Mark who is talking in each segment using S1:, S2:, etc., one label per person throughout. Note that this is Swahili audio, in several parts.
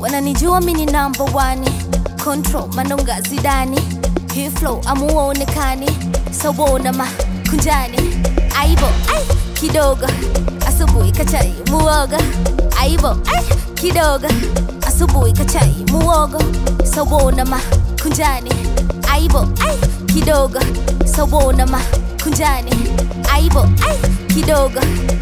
S1: wananijua mini number one control manonga zidani hii flow amuonekani sawona makunjani aibo ai kidogo asubuhi kachai muoga aibo ai kidogo asubuhi kachai muogo sawona makunjani aibo ai kidogo sawona makunjani aibo ai kidogo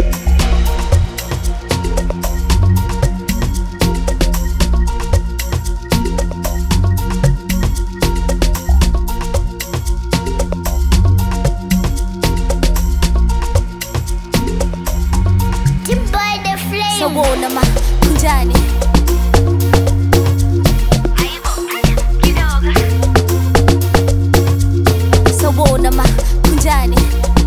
S2: Timber the flame.
S1: sawona makunjani sawona makunjani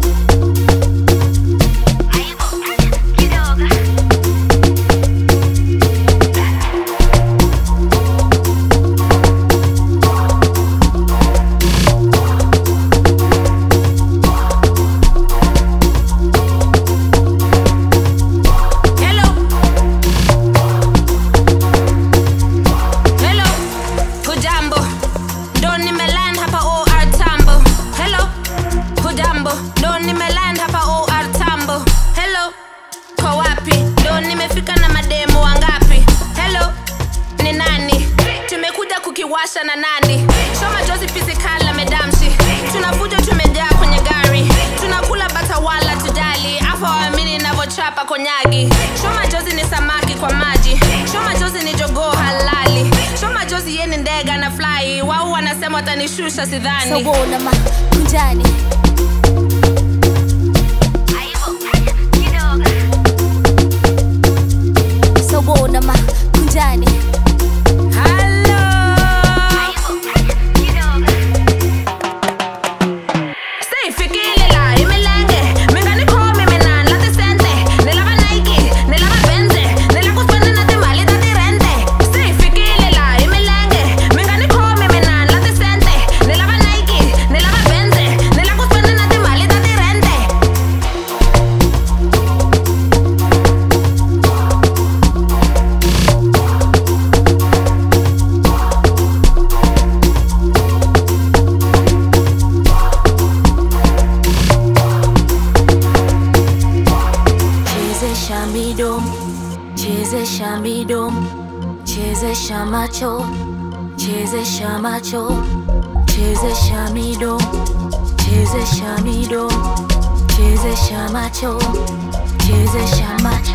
S3: Hello. Hello. Hujambo. Ndo nimeland hapa OR Tambo. Hello. Hujambo. Ndo nimeland hapa OR Tambo. Hello. Kwa wapi? Ndo nimefika na mademo wangapi? Hello. Ni nani? Tumekuja kukiwasha na nani? Shoma Jozi physical na medamshi. Tunavuja tumejaa kwenye gari. Tunakula bata wala tujali. Afa waamini navyochapa konyagi. Shoma Jozi ni samaki kwa maji. Shoma Jozi ni jogoo halali. Shoma Jozi ye ni ndege na fly. Wao wanasema watanishusha sidhani.
S1: sawona makunjani sawona makunjani
S3: Hello. Say fikile la imelenge Mingani komi minan lati sente Nilava Nike, nilava Benze Nila kuspende na timali dati rente Say fikile la imelenge Mingani komi minan lati sente Nilava Nike, nilava Benze Nila kuspende na timali dati rente
S1: chezesha midomo chezesha midomo chezesha macho chezesha macho chezesha midomo chezesha midomo chezesha macho chezesha macho